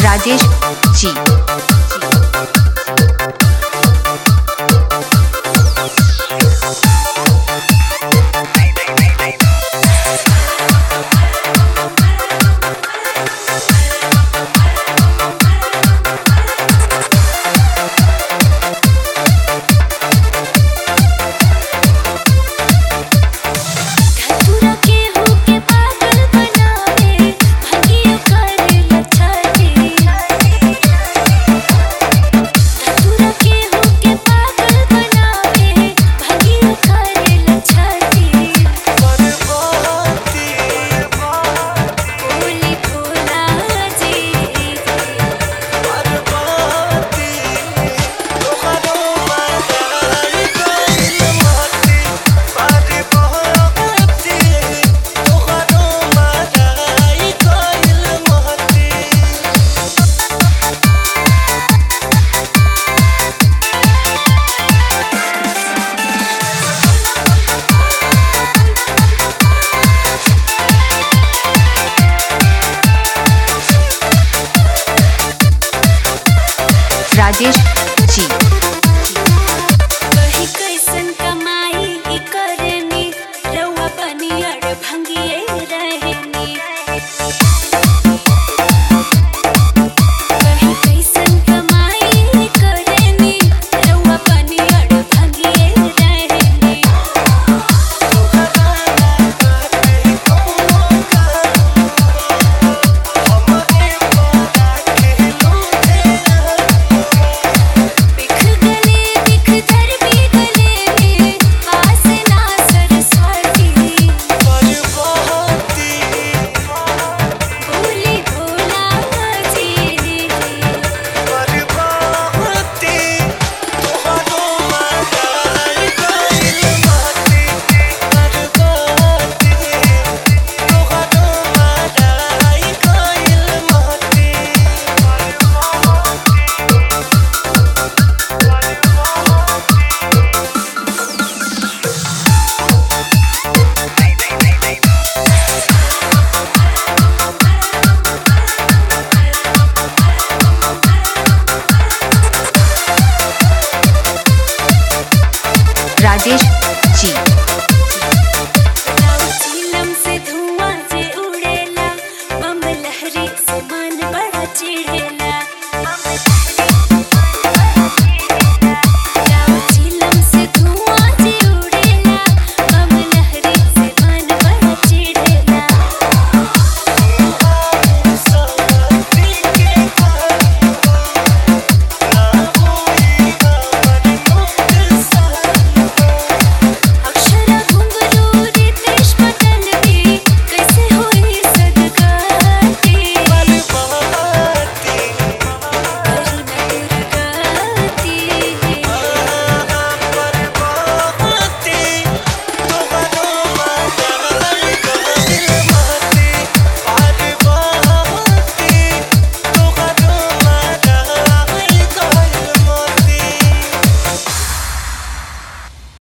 राजेश जी धतूरा के होके पागल बनावे भंगियो करे लछाती धतूरा के होके पागल बनावे भंगियो करे लछाती बोली भोला जी राजेश जी कहीं कैसन कमाई ई करनी रउआ बनियर भंगिए रहनी कहीं कैसन कमाई ई करनी रउआ बनियर भंगिए रहनी बिख गले बिख धर भी गले में आस ना सरस्वती भोली भोला जी राजेश जी झीलम से धुआं जे उड़ेला बम लहरी से मन बड़ा चिढ़ेला